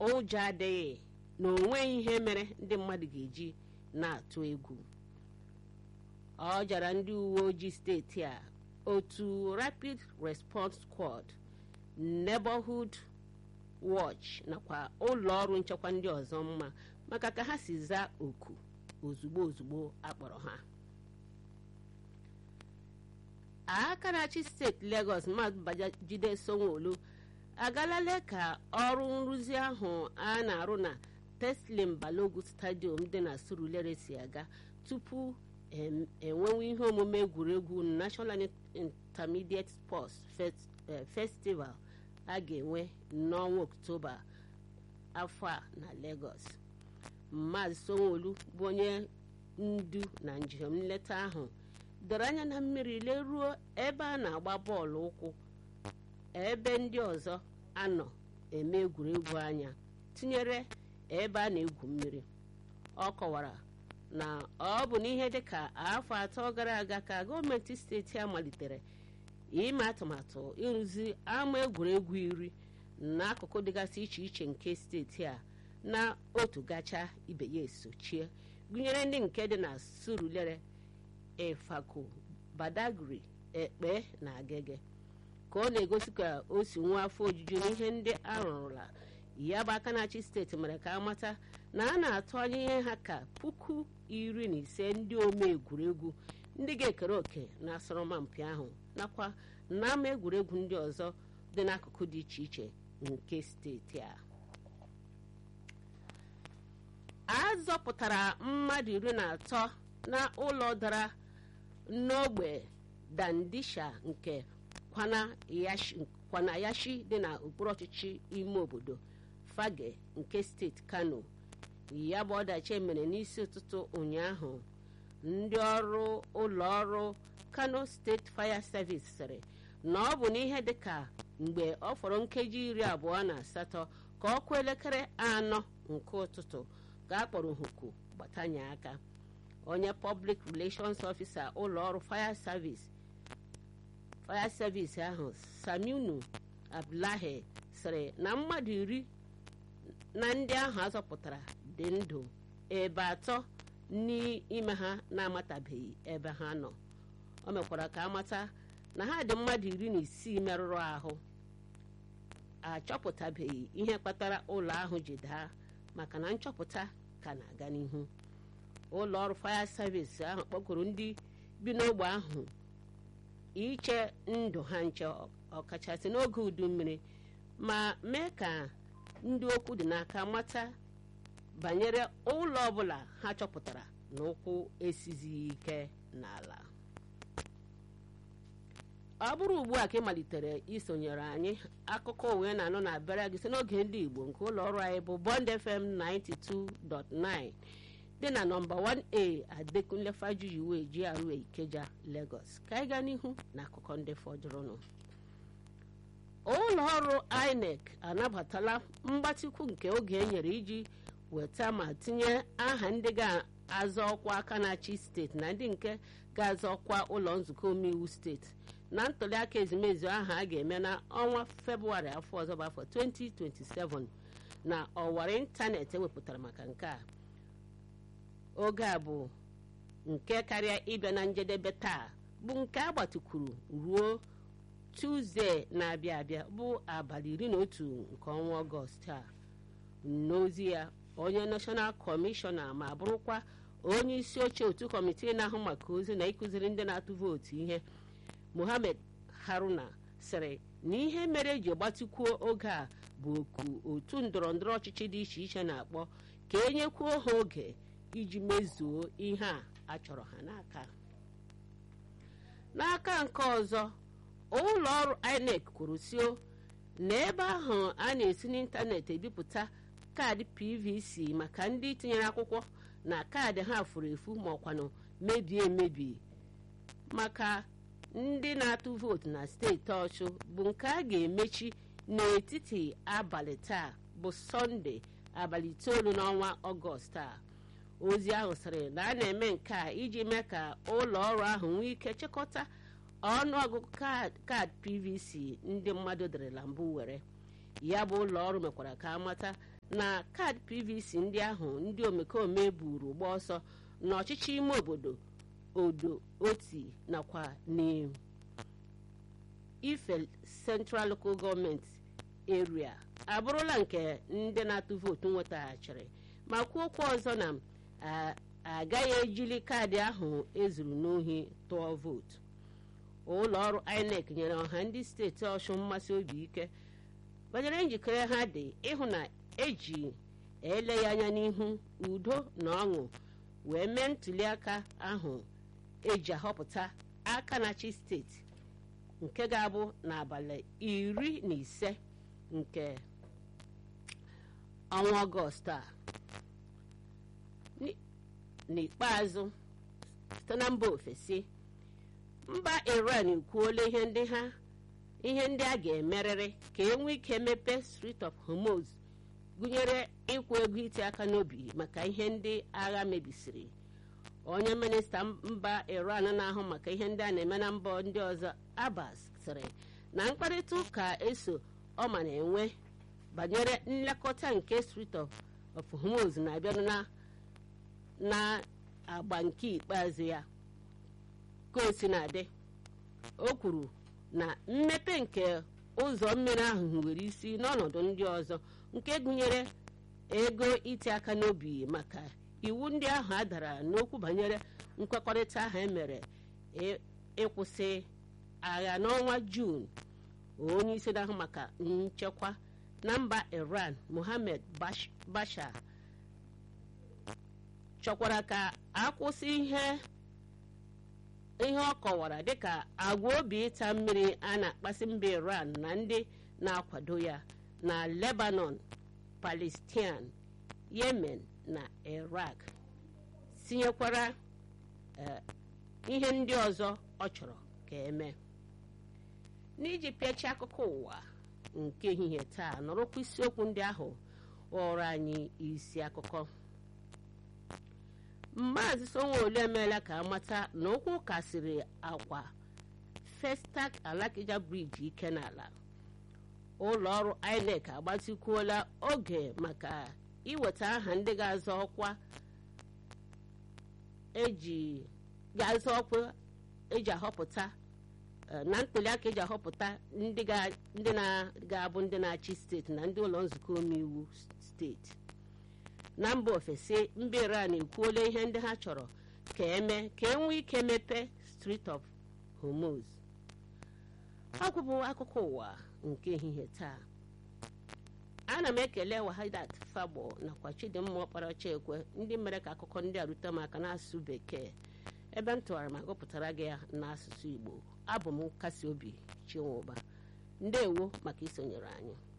ụjọ adịghị na onweghị ihe mere ndị mmadụ ga-eji na-atụ egwu ọ jara ndị uwe ojii steeti a otu rapid response squad neighborhood watch nakwa ụlọ ọrụ nchekwa ndị ọzọ mma maka ka ha si zaa oku ozugbo ozugbo akpọrọ ha aka na-achị steeti Lagos Maazị Babajide Sanwo-Olu agalale ka ọrụ nrụzi ahụ a na-arụ na Teslim Balogun Stadium dị na Surulere si aga tupu enwewe ihe omume egwuregwu National Intermediate Sports Festival a ga-enwe n'ọnwa Oktoba afọ a na Lagos Maazị Sanwo-Olu bụ onye ndu na njem nleta ahụ doro anya na mmiri leruo ebe a na-agba bọọlụ ụkwụ ebe ndị ọzọ anọ eme egwuregwu anya tinyere ebe a na-egwu mmiri ọ kọwara na ọ bụ n'ihe dịka afọ atọ gara aga ka gọọmenti steeti a malitere ime atụmatụ ịrụzi ama egwuregwu iri n'akụkụ dịgasị iche iche nke steeti a na otu gacha ibe ya esochie gụnyere ndị nke dị na Surulere Efako Badagry Ekpe na Agege ka ọ na-egosi ka o si nwa afọ ojuju n'ihe ndị arụrụla ya bụ aka na-achị steeti mere ka amata na a na-atụ anya ihe ha ka puku iri na ise ndị ome egwuregwu ndị ga-ekere òkè na asọrọmpi ahụ nakwa n'ama egwuregwu ndị ọzọ dị n'akụkụ dị iche iche nke steeti a a zọpụtara mmadụ iri na atọ na ụlọ dara n'ogbe Dandisha nke Kwanayashi dị na okpuru ọchịchị ime obodo Fage nke steeti Kano ya bụ ọdachi mere n'isi ụtụtụ ụnyaahụ ndị ọrụ ụlọ ọrụ Kano State Fire Service sịrị na ọ bụ n'ihe dịka mgbe ọ fọrọ nkeji iri abụọ na asatọ ka ọ kụọ elekere anọ nke ụtụtụ ka a kpọrọ huku gbatanye aka onye Public Relations Officer ụlọ ọrụ Fire Service Fire Service ahụ Saminu Abdullahi sịrị na mmadụ iri na ndị ahụ azọpụtara dị ndụ ebe atọ n'ime ha na-amatabeghị ebe ha nọ o mekwara ka amata na ha dị mmadụ iri na isii merụrụ ahụ achọpụtabeghị ihe kpatara ụlọ ahụ ji daa maka na nchọpụta ka na-aga n'ihu ụlọ ọrụ fire service ahụ kpọkụrụ ndị bi n'ogbe ahụ iche ndụ ha nche ọkachasị n'oge udu mmiri ma mee ka ndị okwu dị n'aka mata banyere ụlọ ọbụla ha chọpụtara na ụkwụ esizighị ike n'ala ọ bụrụ ugbu a ka ị malitere isonyere anyị akụkọ uwe na-anọ na abịara gị si n'oge ndị Igbo nke ụlọ ọrụ anyị bụ Bond FM 92.9 dị na nọmba 1A Adekunle Fajuyiwe GRA Ikeja Lagos ka anyị gaa n'ihu na akụkọ ndị fọdụrụnụ ụlọ ọrụ INEC anabatala mgbatịkwu nke oge e nyere iji weta ma tinye aha ndị ga-azọ ọkwa aka na-achị steeti na ndị nke ga-azọ ọkwa ụlọ nzukọ omeiwu steeti na ntụliaka ezumezu ahụ a ga-eme na ọnwa febụwarị afọ ọzọ bụ afọ 2027 na ọwara ịntanetị ewepụtara maka nke a oge a bụ nke karịa ịbịa na njedebe taa bụ nke a gbatukwuru ruo tuzdee na-abịa abịa bụ abalị iri na otu nke ọnwa ọgọst a n'ozi ya onye nashọnal kọmishọna ma bụrụkwa onye isi oche otu kọmitii na-ahụ maka ozi na ịkụziri ndị na-atụ vootu ihe Mohammed Haruna sịrị na ihe mere eji gbatịkwuo oge a bụ oku otu ndọrọ ndọrọ ọchịchị dị iche iche na-akpọ ka enyekwuo ha oge iji mezuo ihe a a chọrọ ha n'aka n'aka nke ọzọ ụlọ ọrụ INEC kwuru sio na ebe ahụ a na-esi n'ịntanetị ebipụta kaadị PVC maka ndị tinyere akwụkwọ na kaadị ha furu efu ma ọkwanụ mebie emebi maka ndị na-atụ vootu na steeti ọchụ bụ nke a ga-emechi n'etiti abalị taa bụ sọnde abalị itoolu n'ọnwa ọgọst a ozi ahụ sịrị na a na-eme nke a iji mee ka ụlọ ọrụ ahụ nwee ike chịkọta ọnụọgụgụ kaadị pvc ndị mmadụ derela mbụ were ya bụ ụlọ ọrụ mekwara ka amata na kaadị pvc ndị ahụ ndị omekome buru gba ọsọ n'ọchịchị ime obodo odo oti nakwa n'ife central local gọọmenti area abụrụla nke ndị na-atụ vootu nwetaghachiri ma kwuo okwu ọzọ na agaghị ejili kaadị ahụ ezuru n'ohi tụọ vootu ụlọ ọrụ inec nyere ọha ndị steeti ọshụ mmasị obi ike banyere njikere ha dị ịhụ na eji ele ya anya n'ihu udo na ọṅụ wee mee ntụliaka ahụ eji ahọpụta aka na-achị steeti nke ga-abụ n'abalị iri na ise nke ọnwa ọgọst a n'ikpeazụ site na mba ofesi mba iran ekwuola ihe ndị ha ihe ndị a ga-emerịrị ka e nwee ike mepee Strait of Hormuz gụnyere ịkwụ ego iti aka n'obi maka ihe ndị agha mebisiri onye minista mba iran na-ahụ maka ihe ndị a na-eme na mba ndị ọzọ abbas sịrị na mkparịta ụka eso ọma na-enwe banyere nlekọta nke Strait of Hormuz na-abịa na agba nke ikpeazụ ya ka o si na-adị o kwuru na mmepe nke ụzọ mmiri ahụ nwere isi n'ọnọdụ ndị ọzọ nke gụnyere ego iti aka n'obi maka iwu ndị ahụ a dara n'okwu banyere nkwekọrịta ahụ emere ịkwụsị agha n'ọnwa juun onye isi na-ahụ maka nchekwa na mba iran mohammed bashar chọkwara ka akwụsị ihe ihe ọ kọwara dịka agwa obi ịta mmiri a na-akpasị mba iran na ndị na-akwado ya na lebanon palestine yemen na iraq tinyekwara ihe ndị ọzọ ọ chọrọ ka eme n'iji pịachi akụkọ ụwa nke ehihie taa nọrọkwa isiokwu ndị ahụ ghọrọ anyị isi akụkọ maazị Sanwo-Olu emeela ka amata na ụkwụ kasịrị akwa Festac Alakija briji ike n'ala ụlọ ọrụ INEC agbatịkwuola oge maka iweta aha ndị ga-azọ ọkwa eji ga-azọ ọkwa eji ahọpụta na ntụliaka eji ahọpụta ndị ga-abụ ndị na-achị steeti na ndị ụlọ nzukọ omeiwu steeti na mba ofesi mba iran ekwuola ihe ndị ha chọrọ ka eme ka e nwee ike mepee Strait of Hormuz ọ bụ akụkọ ụwa nke ehihie taa ana m ekele wahidat fagbo nakwa chidimma ọkparacha ekwe ndị mere ka akụkọ ndị a rute m aka n'asụsụ bekee ebe m tụwara ma gụpụtara gị ya n'asụsụ igbo abụ m nkasi obi chinwụba ndewo maka isonyere anyị